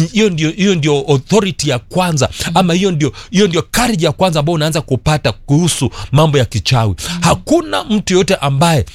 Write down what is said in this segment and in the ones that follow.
hiyo ndio hiyo ndio authority ya kwanza ama hiyo ndio hiyo ndio courage ya kwanza ambayo unaanza kupata kuhusu mambo ya kichawi hakuna mtu yoyote ambaye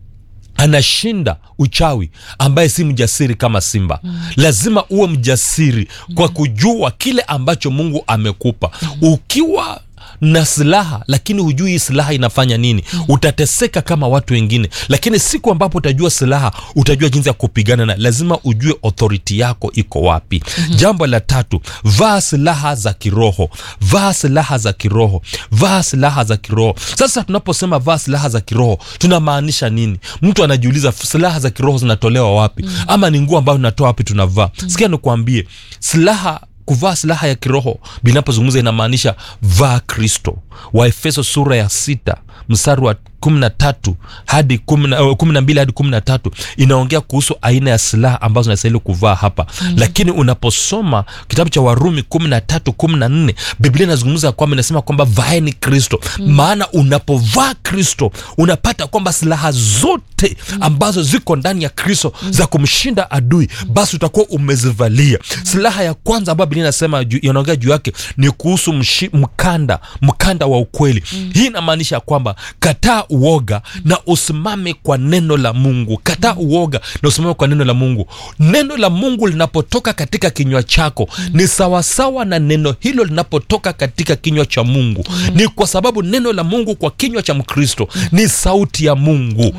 anashinda uchawi ambaye si mjasiri kama simba mm. lazima uwe mjasiri kwa kujua kile ambacho mungu amekupa ukiwa na silaha lakini hujui hii silaha inafanya nini utateseka kama watu wengine lakini siku ambapo utajua silaha utajua jinsi ya kupigana na lazima ujue authority yako iko wapi mm-hmm. jambo la tatu vaa silaha za kiroho vaa silaha za kiroho vaa silaha za kiroho sasa tunaposema vaa silaha za kiroho tunamaanisha nini mtu anajiuliza silaha za kiroho zinatolewa wapi mm. ama ni nguo ambayo tunatoa wapi tunavaa mm. sikia nikuambie silaha kuvaa silaha ya kiroho binapozungumza inamaanisha vaa kristo waefeso sura ya sita mstari wa kumi na tatu hadi kumi na mbili hadi kumi na tatu inaongea kuhusu aina ya silaha ambazo nastahili kuvaa hapa mm. lakini unaposoma kitabu cha warumi kumi na tatu kumi na nne biblia inazungumza kwamba inasema kwamba vaeni kristo mm. maana unapovaa kristo unapata kwamba silaha zote ambazo ziko ndani ya kristo mm. za kumshinda adui basi utakuwa umezivalia silaha ya kwanza ambayo biblia inasema inaongea juu yake ni kuhusu mshi, mkanda mkanda wa ukweli mm. hii inamaanisha kwamba kataa uoga na usimame kwa neno la mungu kataa uoga na usimame kwa neno la mungu neno la mungu linapotoka katika kinywa chako ni sawasawa na neno hilo linapotoka katika kinywa cha mungu ni kwa sababu neno la mungu kwa kinywa cha mkristo ni sauti ya mungu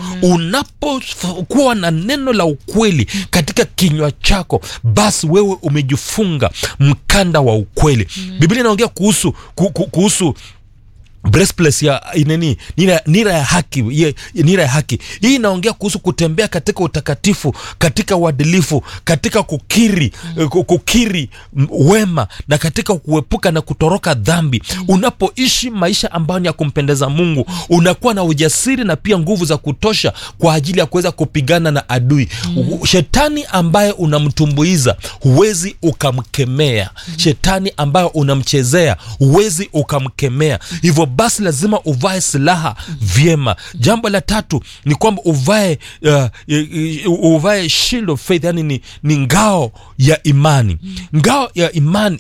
unapokuwa na neno la ukweli katika kinywa chako basi wewe umejifunga mkanda wa ukweli biblia inaongea kuhusu ku, ku, kuhusu breastplate ya nini nira, nira ya haki ye, nira ya haki hii inaongea kuhusu kutembea katika utakatifu katika uadilifu katika kukiri mm. kukiri wema na katika kuepuka na kutoroka dhambi mm. unapoishi maisha ambayo ni ya kumpendeza mungu unakuwa na ujasiri na pia nguvu za kutosha kwa ajili ya kuweza kupigana na adui mm. shetani ambaye unamtumbuiza huwezi ukamkemea mm. shetani ambayo unamchezea huwezi ukamkemea hivyo basi lazima uvae silaha vyema jambo la tatu ni kwamba uvae uh, uh, uvae shield of faith yani ni, ni ngao ya imani ngao ya imani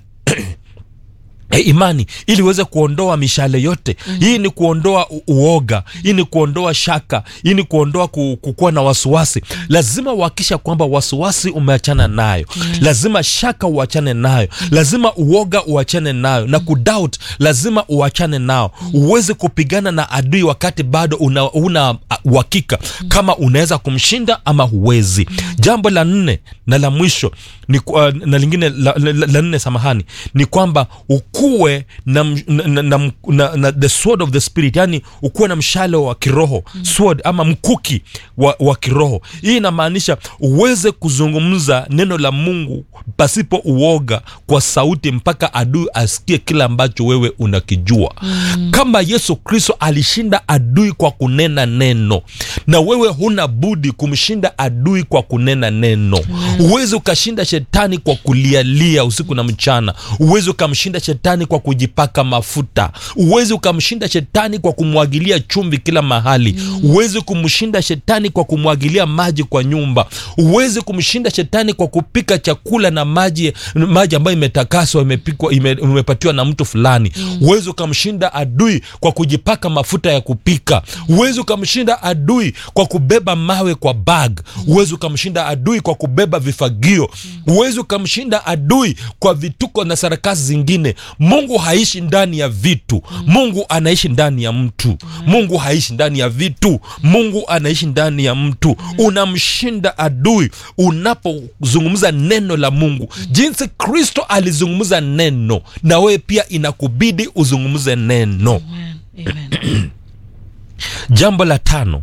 E, imani ili uweze kuondoa mishale yote mm. hii ni kuondoa u- uoga hii ni kuondoa shaka hii ni kuondoa ku- kukuwa na wasiwasi lazima uhakisha kwamba wasiwasi umeachana nayo mm. lazima shaka uachane nayo lazima uoga uachane nayo na kudoubt lazima uachane nao uweze kupigana na adui wakati bado una, una uhakika kama unaweza kumshinda ama huwezi jambo la nne na la mwisho ni, ku- uh, na lingine la, la, la, la nne samahani ni kwamba ukuwe na, m- na, na, na, na, na the sword of the spirit yani ukuwe na mshale wa kiroho mm. sword ama mkuki wa, wa kiroho hii inamaanisha uweze kuzungumza neno la mungu pasipo uoga kwa sauti mpaka adui asikie kile ambacho wewe unakijua mm. kama yesu kristo alishinda adui kwa kunena neno na wewe huna budi kumshinda adui kwa kunena neno huwezi ukashinda shetani kwa kulialia usiku na mchana huwezi ukamshinda shetani kwa kujipaka mafuta huwezi ukamshinda shetani kwa kumwagilia chumvi kila mahali huwezi kumshinda shetani kwa kumwagilia maji kwa nyumba huwezi kumshinda shetani kwa kupika chakula na maji maji ambayo imetakaswa imepikwa ime, imepatiwa na mtu fulani huwezi ukamshinda adui kwa kujipaka mafuta ya kupika huwezi ukamshinda adui kwa kubeba mawe kwa bag huwezi ukamshinda adui kwa kubeba vifagio huwezi ukamshinda adui kwa vituko na sarakasi zingine mungu haishi ndani ya vitu mungu anaishi ndani ya mtu mungu haishi ndani ya vitu mungu anaishi ndani ya mtu unamshinda adui unapozungumza neno la mungu jinsi kristo alizungumza neno na wewe pia inakubidi uzungumze neno Amen. Amen. jambo la tano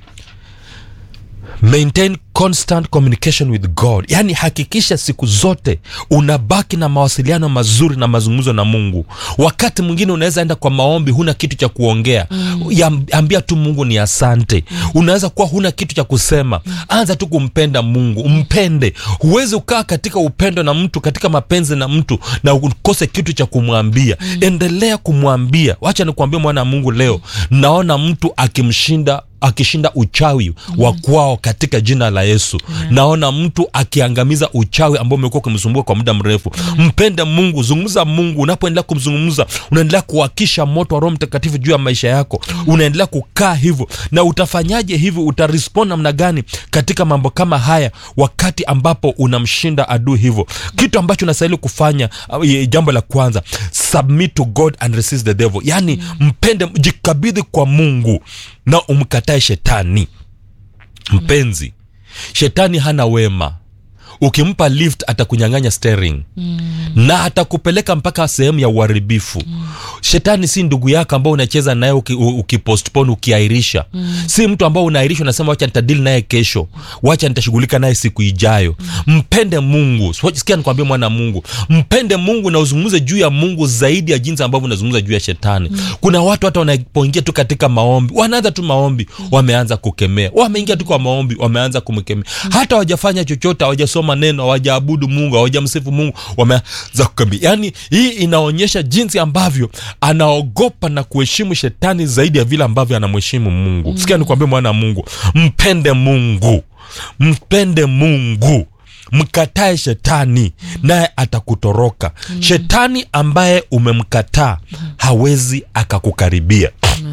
maintain constant communication with god yaani hakikisha siku zote unabaki na mawasiliano mazuri na mazungumzo na mungu wakati mwingine unaweza enda kwa maombi huna kitu cha kuongea mm. ambia tu mungu ni asante mm. unaweza kuwa huna kitu cha kusema mm. anza tu kumpenda mungu mpende huwezi ukaa katika upendo na mtu katika mapenzi na mtu na ukose kitu cha kumwambia mm. endelea kumwambia wacha nikuambia mwana wa mungu leo naona mtu akimshinda akishinda uchawi wa kwao katika jina la yesu naona mtu akiangamiza uchawi ambao umekuwa ukimsumbua kwa muda mrefu mpende mungu zungumza mungu unapoendelea kumzungumza unaendelea kuwakisha moto wa roho mtakatifu juu ya maisha yako unaendelea kukaa hivyo na utafanyaje hivi utarespond namna gani katika mambo kama haya wakati ambapo unamshinda adui hivyo kitu ambacho unastahili kufanya uh, ye- jambo la kwanza submit to god and resist the devil yaani mpende jikabidhi kwa mungu na umkatae shetani mpenzi shetani hana wema ukimpa lift atakunyang'anya steering mm. na atakupeleka mpaka sehemu ya uharibifu mm. shetani si ndugu yako ambao unacheza naye uki- u- ukipostpone ukiairisha mm. si mtu ambao unairisha unasema wacha nitadili naye kesho wacha nitashughulika naye siku ijayo mm. mpende mungu Swa- sikia nikwambia mwana mungu mpende mungu na uzungumze juu ya mungu zaidi ya jinsi ambavyo unazungumza juu ya shetani mm. kuna watu hata wanapoingia tu katika maombi wanaanza tu maombi wameanza kukemea wameingia tu kwa maombi wameanza kumkemea hata hawajafanya chochote hawajasoma neno hawajaabudu mungu hawajamsifu mungu wameanza kukemea yaani hii inaonyesha jinsi ambavyo anaogopa na kuheshimu shetani zaidi ya vile ambavyo anamheshimu mungu mm. sikia nikwambia mwana wa mungu mpende mungu mpende mungu mkatae shetani naye atakutoroka shetani ambaye umemkataa hawezi akakukaribia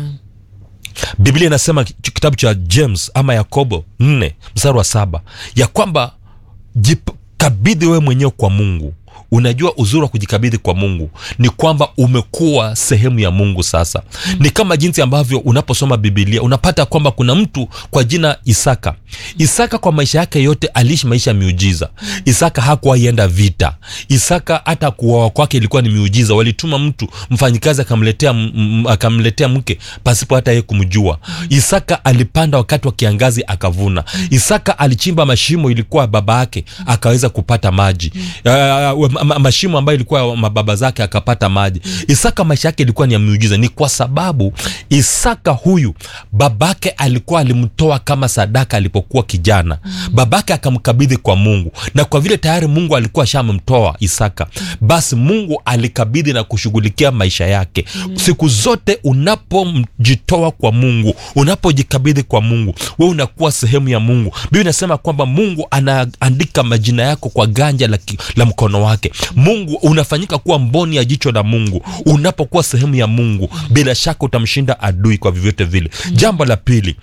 biblia inasema ch- kitabu cha james ama yakobo 4 mstari wa saba ya kwamba jikabidhi wewe mwenyewe kwa mungu unajua uzuri wa kujikabidhi kwa mungu ni kwamba umekuwa sehemu ya mungu sasa mm. ni kama jinsi ambavyo unaposoma bibilia unapata kwamba kuna mtu kwa jina isaka isaka kwa maisha yake yote aliishi maisha ya miujiza isaka hakuwaienda vita isaka hata kuoa kwake ilikuwa ni miujiza walituma mtu mfanyikazi akamletea m- m- akamletea mke pasipo hata yeye kumjua isaka alipanda wakati wa kiangazi akavuna isaka alichimba mashimo ilikuwa baba yake akaweza kupata maji uh, ma- ma- mashimo ambayo ilikuwa ya mababa zake akapata maji isaka maisha yake ilikuwa ni ya miujiza ni kwa sababu isaka huyu babake alikuwa alimtoa kama sadaka alipokuwa kijana babake akamkabidhi kwa mungu na kwa vile tayari mungu alikuwa shamemtoa isaka basi mungu alikabidhi na kushughulikia maisha yake siku zote unapojitoa kwa mungu unapojikabidhi kwa mungu we unakuwa sehemu ya mungu biblia inasema kwamba mungu anaandika majina yako kwa ganja la, ki- la mkono wake mungu unafanyika kuwa mboni ya jicho la mungu unapokuwa sehemu ya mungu bila shaka utamshinda adui kwa vyovyote vile jambo la pili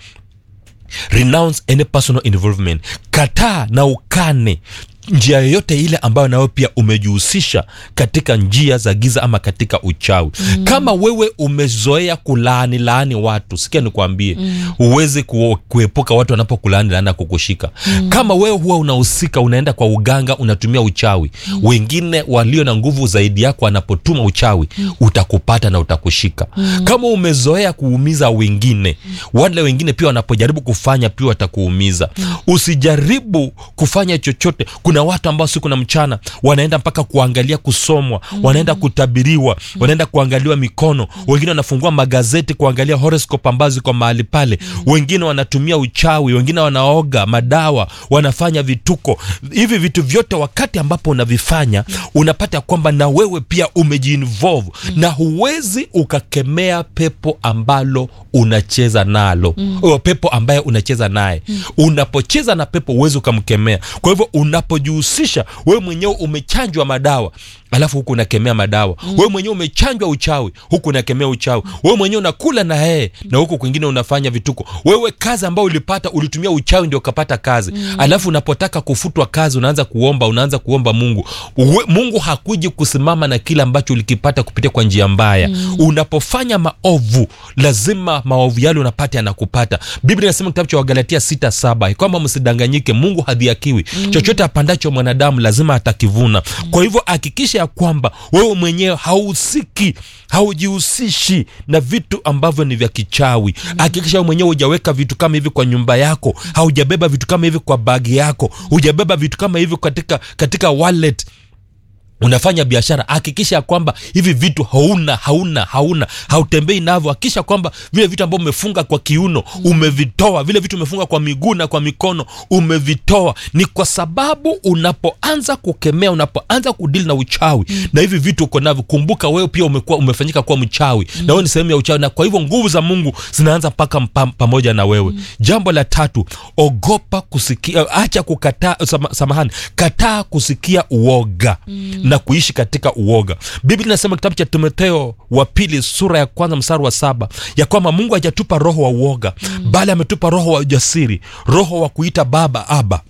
renounce any personal involvement kataa na ukane njia yoyote ile ambayo nawe pia umejihusisha katika njia za giza ama katika uchawi mm. kama wewe umezoea kulaani laani watu sikia nikwambie mm. huwezi ku, kuepuka watu wanapokulaani laani na kukushika mm. kama wewe huwa unahusika unaenda kwa uganga unatumia uchawi mm. wengine walio na nguvu zaidi yako wanapotuma uchawi mm. utakupata na utakushika mm. kama umezoea kuumiza wengine mm. wale wengine pia wanapojaribu kufanya pia watakuumiza mm. usijaribu kufanya chochote kuna watu ambao siku na mchana wanaenda mpaka kuangalia kusomwa mm. wanaenda kutabiriwa mm. wanaenda kuangaliwa mikono mm. wengine wanafungua magazeti kuangalia horoscope ambazo ziko mahali pale mm. wengine wanatumia uchawi wengine wanaoga madawa wanafanya vituko hivi vitu vyote wakati ambapo unavifanya unapata kwamba na wewe pia umejiinvolve mm. na huwezi ukakemea pepo ambalo unacheza nalo mm. pepo ambaye unacheza naye mm. unapocheza na pepo huwezi ukamkemea kwa hivyo unapojihusisha wewe mwenyewe umechanjwa madawa alafu huku unakemea madawa mm. wewe mwenyewe umechanjwa uchawi huku unakemea uchawi wewe mwenyewe unakula na yeye na huku kwingine unafanya vituko wewe kazi ambayo ulipata ulitumia uchawi ndio ukapata kazi mm. alafu unapotaka kufutwa kazi unaanza kuomba unaanza kuomba mungu Uwe, mungu hakuji kusimama na kile ambacho ulikipata kupitia kwa njia mbaya mm. unapofanya maovu lazima maovu yale unapata yanakupata biblia inasema kitabu cha wagalatia sita saba kwamba msidanganyike mungu hadhiakiwi mm. chochote apandacho mwanadamu lazima atakivuna mm. kwa hivyo hakikisha ya kwamba wewe mwenyewe hauhusiki haujihusishi na vitu ambavyo ni vya kichawi hakikisha wewe mwenyewe hujaweka vitu kama hivi kwa nyumba yako haujabeba vitu kama hivi kwa bagi yako hujabeba vitu kama hivi katika katika wallet unafanya biashara hakikisha ya kwamba hivi vitu hauna hauna hauna hautembei navyo hakikisha kwamba vile vitu ambavyo umefunga kwa kiuno umevitoa vile vitu umefunga kwa miguu na kwa mikono umevitoa ni kwa sababu unapoanza kukemea unapoanza kudili na uchawi na hivi vitu uko navyo kumbuka wewe pia umekuwa umefanyika kuwa mchawi na wewe ni sehemu ya uchawi na kwa hivyo nguvu za mungu zinaanza mpaka mpa- pamoja na wewe jambo la tatu ogopa kusikia acha kukataa sama, samahani kataa kusikia uoga na kuishi katika uoga biblia inasema kitabu cha timotheo wa pili sura ya kwanza mstari wa saba ya kwamba mungu hajatupa roho wa uoga bali ametupa roho wa ujasiri roho wa kuita baba aba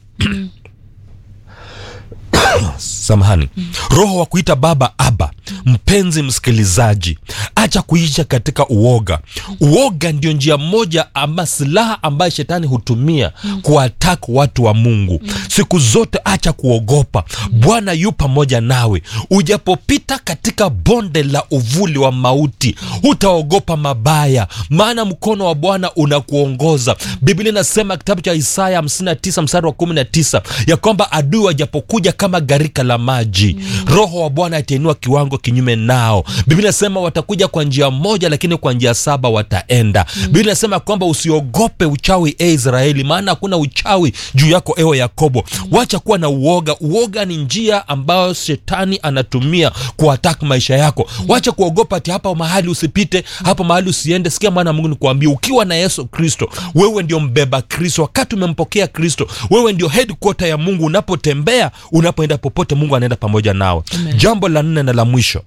samahani roho wa kuita baba aba mpenzi msikilizaji acha kuisha katika uoga uoga ndio njia moja ama silaha ambayo shetani hutumia kuatak watu wa mungu siku zote acha kuogopa bwana yu pamoja nawe ujapopita katika bonde la uvuli wa mauti hutaogopa mabaya maana mkono wa bwana unakuongoza biblia inasema kitabu cha isaya 59 mstari wa 19 ya kwamba adui wajapokuja kama gharika la maji roho wa bwana atainua kiwango kinyume nao biblia inasema watakuja kwa njia moja lakini kwa njia saba wataenda biblia inasema kwamba usiogope uchawi e israeli maana hakuna uchawi juu yako ewe yakobo wacha kuwa na uoga uoga ni njia ambayo shetani anatumia kuatak maisha yako wacha kuogopa ati hapa mahali usipite hapa mahali usiende sikia mwana wa mungu nikuambia ukiwa na yesu kristo wewe ndio mbeba kristo wakati umempokea kristo wewe ndio headquarter ya mungu unapotembea unapoenda popote mungu anaenda pamoja nawe Amen. jambo la nne na la mwisho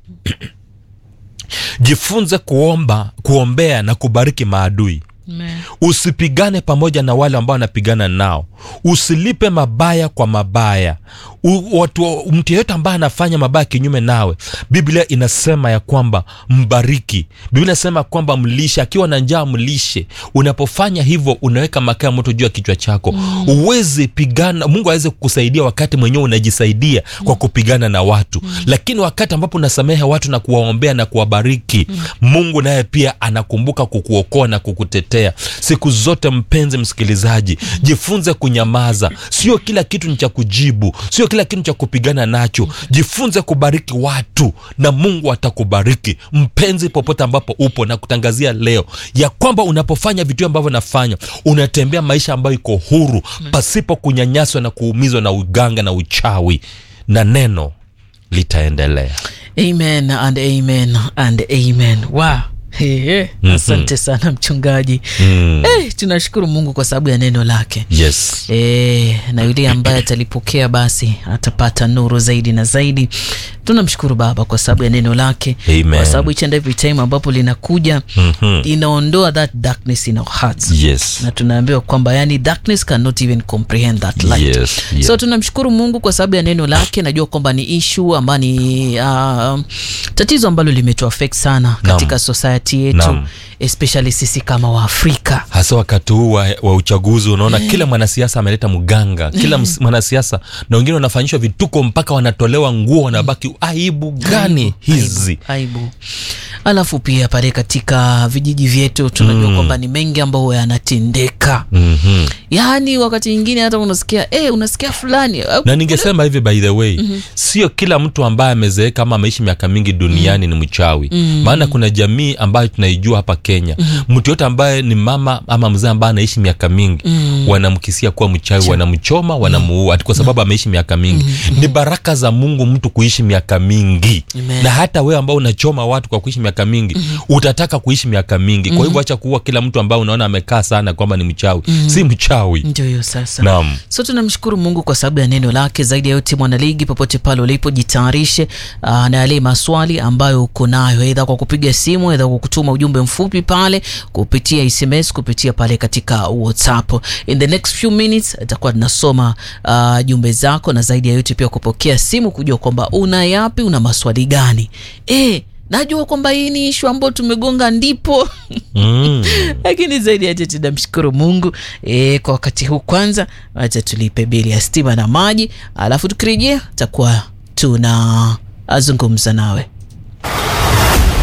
jifunze kuomba kuombea na kubariki maadui Amen. usipigane pamoja na wale ambao wanapigana nao usilipe mabaya kwa mabaya U, watu mtu yeyote ambaye anafanya mabaya kinyume nawe biblia inasema ya kwamba mbariki biblia inasema kwamba mlishe akiwa na njaa mlishe unapofanya hivyo unaweka makaa ya moto juu ya kichwa chako uwezi pigana mungu aweze kukusaidia wakati mwenyewe unajisaidia kwa kupigana na watu lakini wakati ambapo unasamehe watu na kuwaombea na kuwabariki mungu naye pia anakumbuka kukuokoa na kukutetea siku zote mpenzi msikilizaji jifunze kunyamaza sio kila kitu ni cha kujibu sio kila kitu ni cha kupigana nacho jifunze kubariki watu na mungu atakubariki mpenzi popote ambapo upo na kutangazia leo ya kwamba unapofanya vitu ambavyo nafanya unatembea maisha ambayo iko huru pasipo kunyanyaswa na kuumizwa na uganga na uchawi na neno litaendelea amen and amen and amen wow. Hey, hey. asante sana mchungaji mm. hey, tunashukuru mungu kwa sababu ya neno lake yes E, na yule ambaye atalipokea basi atapata nuru zaidi na zaidi tunamshukuru baba kwa sababu ya neno lake Amen. kwa sababu each and every time ambapo linakuja Mhm. inaondoa that darkness in our hearts yes na tunaambiwa kwamba yani darkness cannot even comprehend that light Yes, yes. so tunamshukuru mungu kwa sababu ya neno lake najua kwamba ni ishu ambayo ni uh, tatizo ambalo limetuafect sana katika society yetu Naam. especially sisi kama waafrika hasa wakati huu wa, wa uchaguzi unaona kila mwanasiasa ameleta mganga kila ms- mwanasiasa na wengine wanafanyishwa vituko mpaka wanatolewa nguo wanabaki aibu gani hizi aibu, aibu. alafu pia pale katika vijiji vyetu tunajua mm. kwamba ni mengi ambayo yanatendeka mm-hmm. yaani wakati mwingine hata unasikia eh, unasikia fulani eh, na ningesema hivi by the way mm-hmm. sio kila mtu ambaye amezeeka ama ameishi miaka mingi duniani mm-hmm. ni mchawi mm-hmm. maana kuna jamii ambayo tunaijua hapa kenya mm-hmm. mtu yote ambaye ni mama ama mzee ambaye anaishi miaka mingi mm-hmm. wanamkisia kuwa mchawi wanamchoma wanamuua ati kwa sababu ameishi miaka mingi mm-hmm. ni baraka za mungu mtu kuishi miaka mingi Amen. na hata wewe ambao unachoma watu kwa kuishi miaka mingi mm-hmm. utataka kuishi miaka mingi kwa hivyo acha kuua kila mtu ambaye unaona amekaa sana kwamba ni mchawi mm-hmm. si mchawi ndio hiyo sasa naam so tunamshukuru mungu kwa sababu ya neno lake zaidi ya yote mwanaligi popote pale ulipo jitayarishe uh, na yale maswali ambayo uko nayo aidha kwa kupiga simu aidha kwa kutuma ujumbe mfupi pale kupitia sms kupitia pale katika whatsapp in the next few minutes itakuwa tunasoma uh, jumbe zako na zaidi ya yote pia kupokea simu kujua kwamba una yapi una maswali gani e, najua kwamba hii ni ishu ambayo tumegonga ndipo mm. lakini zaidi yache tunamshukuru mungu e, kwa wakati huu kwanza wacha tulipe bili ya stima na maji alafu tukirejea takuwa tuna azungumza nawe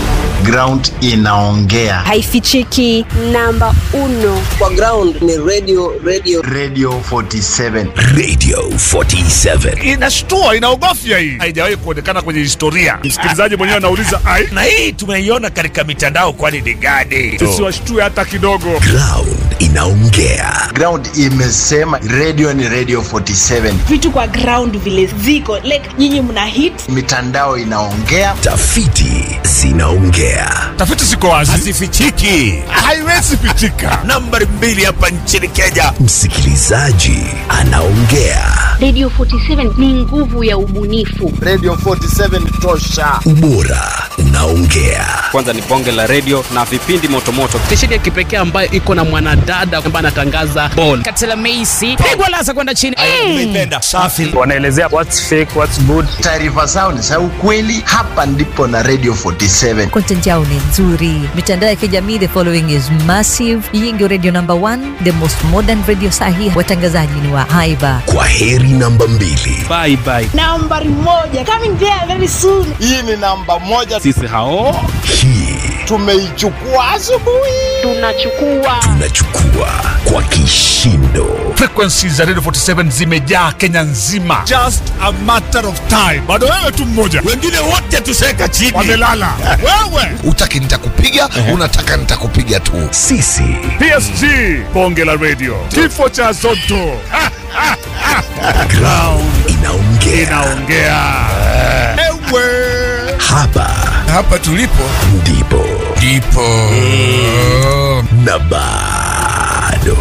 ground inaongea haifichiki. Namba uno kwa ground ni radio radio radio 47 Radio 47. inashtua inaogofya hii haijawahi kuonekana kwenye historia msikilizaji mwenyewe anauliza ai Na hii tumeiona katika mitandao kwani ni gani? tusiwashtue hata kidogo Ground inaongea. ground imesema radio ni radio 47 vitu kwa ground vile ziko like nyinyi mna hit mitandao inaongea Tafiti zinaongea. tafiti ziko wazi Hazifichiki. haiwezi pichika Nambari mbili hapa nchini Kenya. Msikilizaji anaongea. Radio 47 ni nguvu ya ubunifu. radio 47 tosha Ubora unaongea. kwanza ni bonge la redio na vipindi motomoto stesheni ya kipekee ambayo iko na mwanadada ambaye anatangaza bol Katela Meisi pigwa lasa kwenda chini. Nimeipenda. Safi. wanaelezea what's fake what's good taarifa zao ni za ukweli hapa ndipo na radio 47 content yao ni nzuri mitandao ya kijamii the following is massive hii ndio radio number one the most modern radio sahi watangazaji ni wa haiba Kwa heri namba mbili. bye bye nambari moja coming there very soon hii ni namba moja sisi hao Hii tumeichukua asubuhi Tunachukua tunachukua kwa kishindo. frequency za radio 47 zimejaa kenya nzima just a matter of time bado wewe tu mmoja Wengine wote tuseka chini. wamelala wewe Utaki nitakupiga, unataka nitakupiga tu. Sisi psg bonge la radio kifo cha zoto Ha, ha, ha. ground inaongea. inaongea ewe Hapa hapa tulipo ndipo ndipo na bado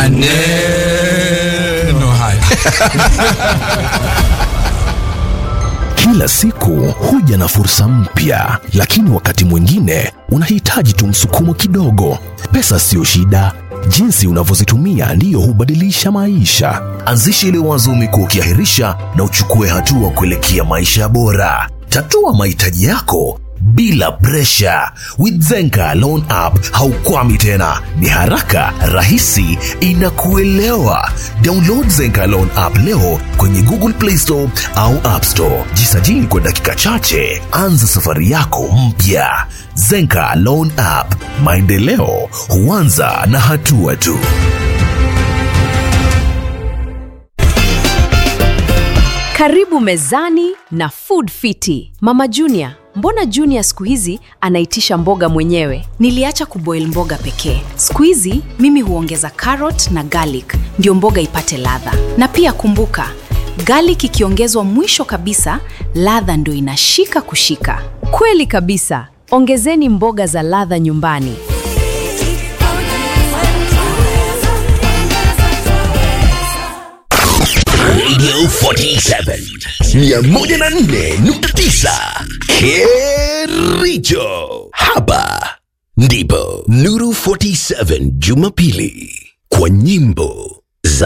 maneno haya Kila siku huja na fursa mpya, lakini wakati mwingine unahitaji tu msukumo kidogo. Pesa siyo shida, jinsi unavyozitumia ndiyo hubadilisha maisha. Anzisha ile wazo umekuwa ukiahirisha na uchukue hatua kuelekea maisha bora. Tatua mahitaji yako bila presha. With Zenka Loan App haukwami tena, ni haraka, rahisi, inakuelewa. Download Zenka Loan App leo kwenye Google Play Store au App Store. Jisajili kwa dakika chache, anza safari yako mpya. Zenka Loan App, maendeleo huanza na hatua tu. Karibu mezani na Food Fiti. Mama Junior, mbona Junior siku hizi anaitisha mboga mwenyewe? Niliacha kuboil mboga pekee. Siku hizi mimi huongeza carrot na garlic ndio mboga ipate ladha. Na pia kumbuka, garlic ikiongezwa mwisho kabisa, ladha ndio inashika kushika. Kweli kabisa. Ongezeni mboga za ladha nyumbani. Radio 47 104.9 Kericho. Hapa ndipo Nuru 47 Jumapili kwa nyimbo